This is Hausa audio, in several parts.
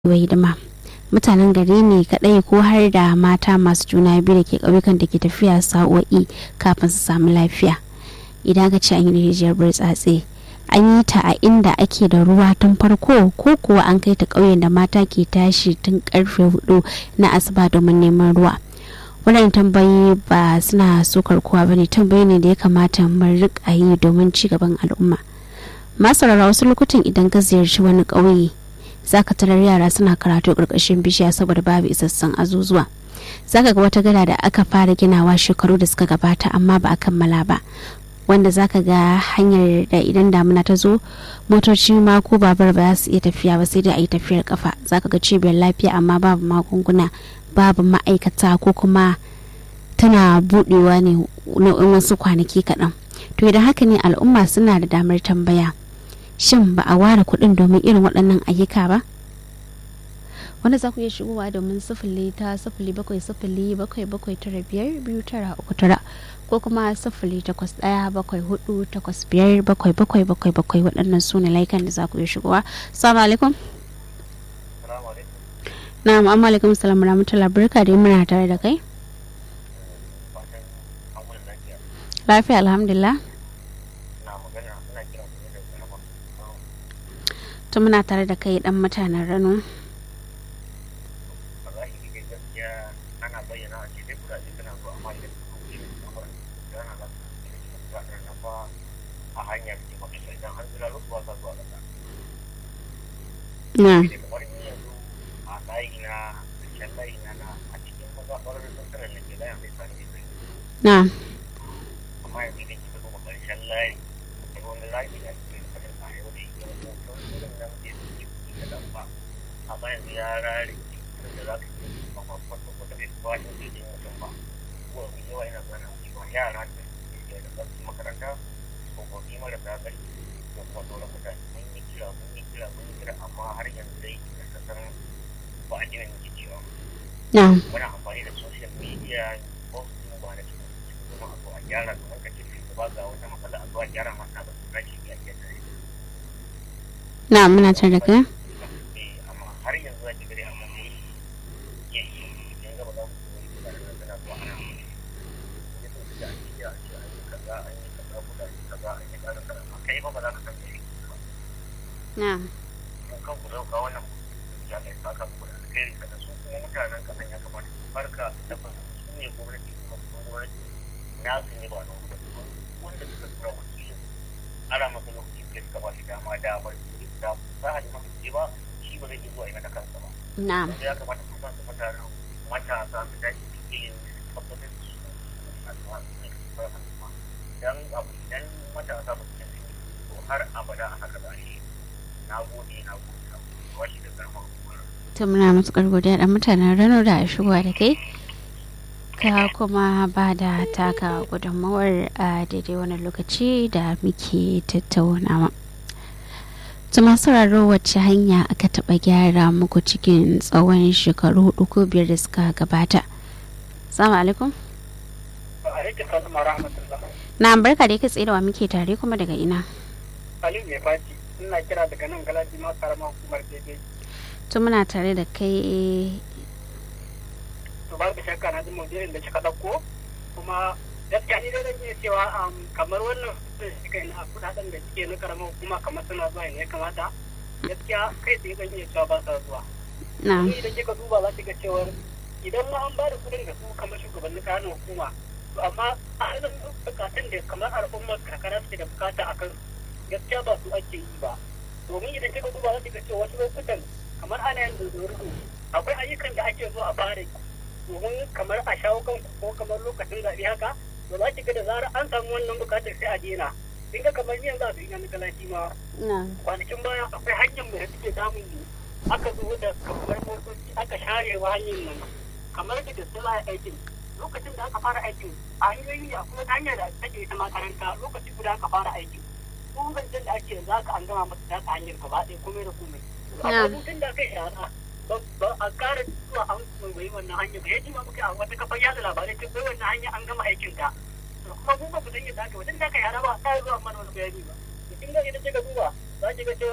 wa hidima mutanen gari ne kadai ko har da mata masu juna biyu da ke ƙauyukan da ke tafiya sa'o'i kafin su samu lafiya idan ka ce an yi rijiyar burtsatse an yi ta a inda ake da ruwa tun farko ko kuwa an kai ta ƙauyen da mata ke tashi tun karfe hudu na asuba domin neman ruwa waɗannan tambayi ba suna sukar kowa ba ne tambayi ne da ya kamata mu riƙa yi domin ci gaban al'umma masu wasu lokutan idan ka ziyarci wani ƙauye zaka tarar yara suna karatu ƙarƙashin bishiya saboda babu isassun azuzuwa zaka ga wata gada da aka fara ginawa shekaru da suka gabata amma ba a kammala ba wanda zaka ga hanyar da idan damuna ta zo motoci ma ko babar ba za su iya tafiya ba sai dai a yi tafiyar kafa zaka ga cibiyar lafiya amma babu magunguna babu ma'aikata ko kuma tana budewa ne na wasu kwanaki kaɗan to idan haka ne al'umma suna da damar tambaya shin ba a ware kuɗin domin irin waɗannan ayyuka ba wanda za ku iya shigowa domin sifili ta sifili bakwai sifili bakwai bakwai tara biyar biyu tara uku tara ko kuma sifili takwas ɗaya bakwai hudu takwas biyar bakwai bakwai bakwai bakwai waɗannan su ne laikan da za ku iya shigowa salamu alaikum na'am amma alaikum salam rahmatullah barka da muna tare da kai lafiya alhamdulillah to muna tare da kai dan mutanen rano na na amma yanzu ya rare da za ka yi kwata kwata bai kuwa yin da jin mutum ba ko in yawa yana zana cewa yara da ke da zasu makaranta tsofaffi marasa ƙarfi da kuma sauran mutane mun yi kira mun yi kira mun yi kira amma har yanzu dai da kasar ba a jina nake cewa na muna amfani da social media ko su ba na cikin kuma a zo a gyara kamar ka ce ba ga wata matsala a zo a gyara masa ba su rashi ya iya tare na muna tare da kai amma har yanzu za ki gari amma ne ya yi yan gaba za mu kuma yi da tana zuwa ana ya so da an yi a ce an yi kaza an yi kaza ko da an yi kaza an yi kaza kaza amma kai ba ba za ka san me ba na kun kan ku zauka wannan ya kai saka ku da alheri kada su kuma mutanen kasan ya kamata su farka da ba su ne gwamnati kuma su gwamnati na su ne ba na gwamnati wanda suka tura wakilin ara masa lokaci da suka ba shi dama damar da za a ji masa ce ba shi ba zai iya zuwa ina da kansa ba na wanda ya kamata su kansu mutanen matasa su tashi cikin tabbatar da su a zuwa su ne kawai al'umma dan abu idan matasa ba su tafi to har abada a haka za a yi na gode na gode na gode washi da karamar hukumar to muna matukar godiya da mutanen rano da shigowa da kai ka kuma ba da taka gudunmawar a daidai wani lokaci da muke tattaunawa tuma sauraro wacce hanya aka taɓa gyara muku cikin tsawon shekaru hudu ko biyar da suka gabata salamu alaikum alaikum salam wa rahmatullah na barka da kai tsaye da wa muke tare kuma daga ina aliyu mai faci ina kira daga nan galaji ma karamar hukumar daidai to muna tare da kai to babu shakka na ji maudu'in da kika ɗauko kuma gaskiya ni dai zan iya cewa um, kamar wannan da suka yi na kudaden da suke na karamar hukuma kamar suna zuwa ne ya kamata gaskiya kai tsaye zan iya cewa ba sa zuwa na ni idan kika duba za ki ga cewar idan ma an ba da kudin da su kamar shugabannin kayan hukuma to amma a halin bukatun da kamar al'ummar karkara suke da bukata a kan gaskiya ba su ake yi ba domin idan kika duba za ki ga cewa wasu lokutan kamar ana yin dodoro akwai ayyukan da ake zo a fara yi domin kamar a shawo kan ko kamar lokacin zaɓe haka to za ki ga da zarar an samu wannan bukatar sai a daina kin ga kamar yanzu a duniya na galashi ma na kwanakin baya akwai hanyar mai da suke damun mu aka zo da kamar motoci aka share wa hanyar nan kamar da gaske za a yi aikin lokacin da aka fara aikin a hanyoyi ne akwai wata hanya da take ta makaranta lokaci guda aka fara aikin ko zancen da ake za ka an gama masa ta ta hanyar gaba ɗaya komai da komai amma mutum da aka yi yara ba a ƙara zuwa an mai wannan hanya ba ya ji ma muka a wata kafar yada labarai ce bai wannan hanya an gama aikin ta to kuma mu ba mu san yadda aka wajen da aka yara ba ta zuwa mana wani bayani ba to kin ga idan kika duba za ki ga cewar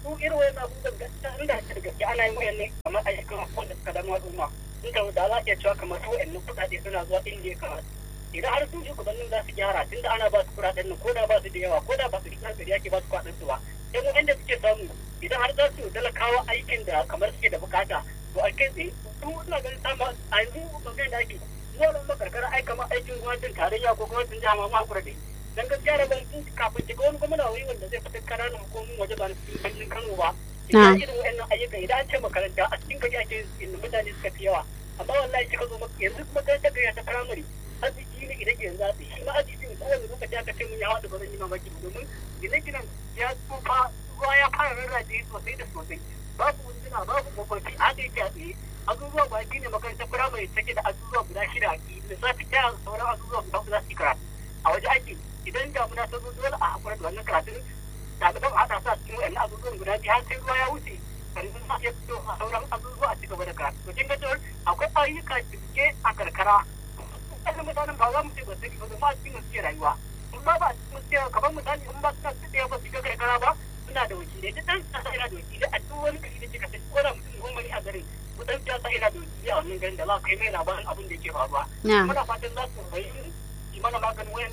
su irin wani abubuwan gaskiya inda ake da gaske ana yin wayan ne kamar ayyukan wanda suka dama al'umma inda da za a iya cewa kamar su wayannan kuɗaɗe suna zuwa inda ya kamata idan har sun shugabannin za su gyara tunda ana ba su kuɗaɗen nan ko da ba su da yawa ko da ba su da ƙarfi yake ba su kuɗaɗen su ba sai mu inda suke samu idan har za su talakawa aikin da kamar suke da bukata to a kai tsaye su suna ganin sama a yanzu magana da ake zuwa nan makarkara ai kamar aikin gwamnatin tarayya ko gwamnatin jiha ma makura dai dan gaskiya da ban kafin shiga wani gwamna wani wanda zai fitar kananan hukumomin waje ba na cikin birnin Kano ba idan irin wa'annan ayyuka idan an ce makaranta a cikin gari ake yin mutane suka fi yawa amma wallahi kika zo yanzu kuma ta gari ta firamare arziki ne idan yanzu za su shi ma arziki ne kowane lokaci aka ce mun ya haɗu ba zan yi mamaki domin gine-ginen ya tsufa ruwa ya fara rarraje sosai da sosai babu wunduna babu mafarki a da yake a tsaye azuzuwa ba shi ne makarantar firamare take da azuzuwa guda shida a lissafi ta sauran azuzuwa guda za su yi karatu a waje ake idan damuna ta zo dole a hakura da wannan karatun ɗaliban haɗa sa cikin wa'annan azuzuwan guda biyu har sai ruwa ya wuce sannan ma ya fito a sauran azuzuwa a cigaba da karatu to kin ga cewar akwai ayyuka cike a karkara wannan mutanen ba za mu ce ba su ba ma cikin suke rayuwa in ba ba cikin suke kamar misali in ba suna tsaye ba su ga karkara ba suna da wakilai duk ɗan siyasa yana da wakilai a duk wani gari da kika sani ko da mutum goma ne a garin ko ɗan siyasa yana da wakilai a wannan garin da za ka kai mai labarin abin da yake faruwa muna fatan za su bayyana mana maganin wayan